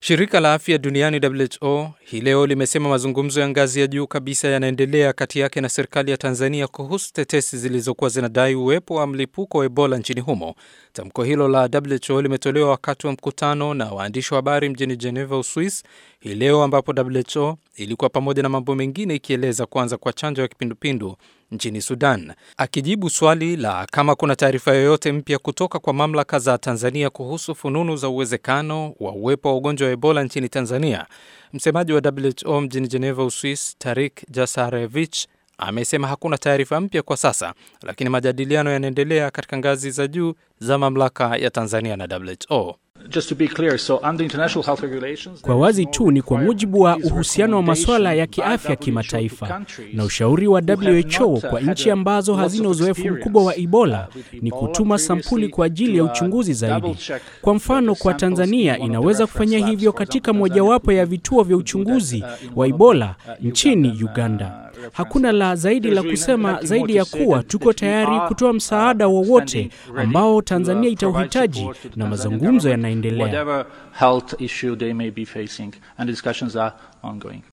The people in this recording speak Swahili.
Shirika la Afya Duniani WHO hii leo limesema mazungumzo ya ngazi ya juu kabisa yanaendelea kati yake na serikali ya Tanzania kuhusu tetesi zilizokuwa zinadai uwepo wa mlipuko wa Ebola nchini humo. Tamko hilo la WHO limetolewa wakati wa mkutano na waandishi wa habari mjini Geneva, Uswis hii leo, ambapo WHO ilikuwa pamoja na mambo mengine ikieleza kuanza kwa chanjo ya kipindupindu nchini Sudan. Akijibu swali la kama kuna taarifa yoyote mpya kutoka kwa mamlaka za Tanzania kuhusu fununu za uwezekano wa uwepo wa ugonjwa wa Ebola nchini Tanzania, msemaji wa WHO mjini Geneva, Uswis, Tarik Jasarevich amesema hakuna taarifa mpya kwa sasa, lakini majadiliano yanaendelea katika ngazi za juu za mamlaka ya Tanzania na WHO. Just to be clear, so under international health regulations, Kwa wazi tu ni kwa mujibu wa uhusiano wa masuala ya kiafya kimataifa na ushauri wa WHO kwa nchi ambazo hazina uzoefu mkubwa wa Ebola ni kutuma sampuli kwa ajili ya uchunguzi zaidi. Kwa mfano, kwa Tanzania inaweza kufanya hivyo katika mojawapo ya vituo vya uchunguzi wa Ebola nchini Uganda. Hakuna la zaidi la kusema zaidi ya kuwa tuko tayari kutoa msaada wowote ambao Tanzania itauhitaji na mazungumzo yanaendelea. whatever health issue they may be facing, and discussions are ongoing.